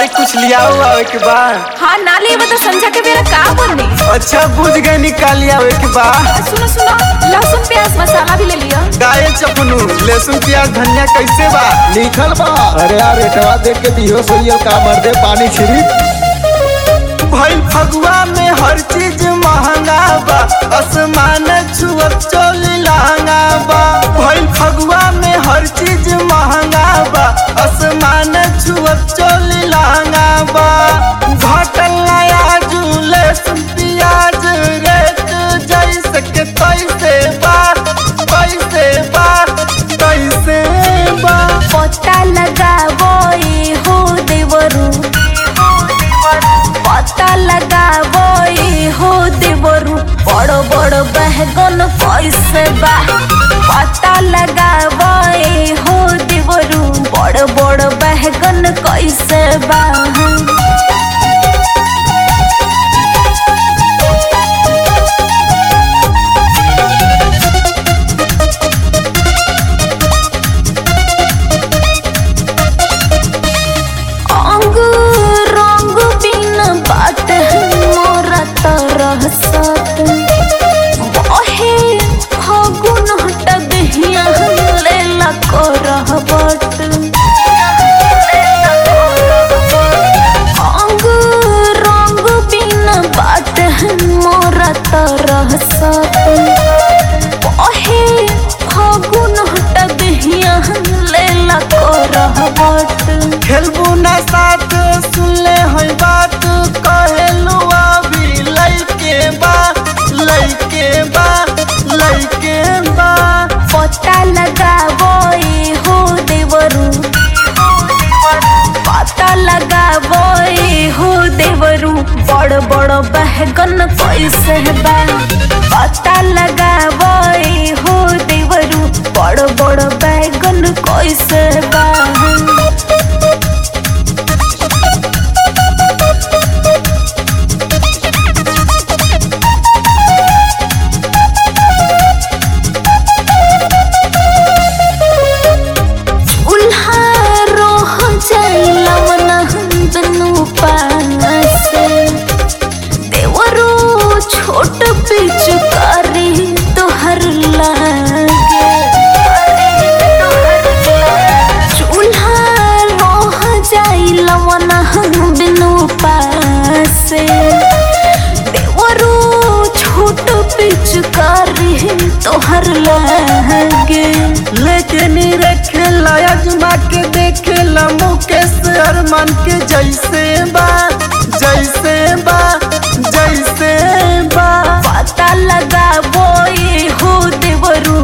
अरे कुछ लियाओ आवे के बा हाँ ना लेबा तो संझा के बेरा का बनी अच्छा बुझ गए निकाल आवे के बा सुनो सुनो लहसुन प्याज मसाला भी ले लियो गाय चपनू लहसुन प्याज धनिया कैसे बा लिखल बा अरे यार रेटवा देख के दिहो सोइयो का मर्दे पानी छिड़ी भइल फगुआ में हर चीज महंगा बा आसमान छुअत चोली लहंगा बा भइल फगुआ में हर चीज महंगा बा आसमान छुअत चोली लहंगा बा घटल नया झूले प्याज रेट जैसे के तैसे बा कैसे बा कैसे बा पता लगावो ए हो देवरू पता लगावो ए हो देवरू बड़ बड़ बहगन कैसे बा पता लगावो ए हो देवरू बड़ बड़ बहगन कैसे बा अंग रंग बिन बात मोरा तरह सत बहे फगुन हट दहिया लेला करह बट अंग रंग बिन बात मोरा तरह सत बहे फगुन हट दहिया लेला करह बट खेलबू ना साथ सुनले है बात कहेलू अभी लइके बा लइके बा लइके बा पता लगावो ए हो देवरू पता लगावो ए हो देवरू बड़ बड़ बहगन कैसे बा पता लगावो ए हो देवरू बड़ बड़ बैगन कैसे बा उल्हा रोह जैलवना दुनु पासे देवरो छोट पिचकारी तोहर लागे चूल्हा रोह जैलवना दुनु पासे देवरो छोट पिचकारी तोहर लागे लेके नी रखे अजमा के देखे ला मुकेश अरमान के जैसे बा जैसे बा जैसे बा पता लगावो ए हो देवरू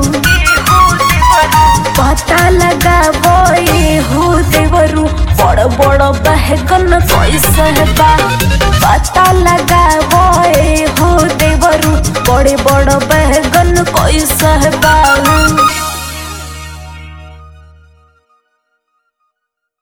पता लगावो ए हो देवरू बड़ बड़ बहगन कैसे बा पता लगावो ए हो देवरू बड़े बड़ बहगन कैसे बा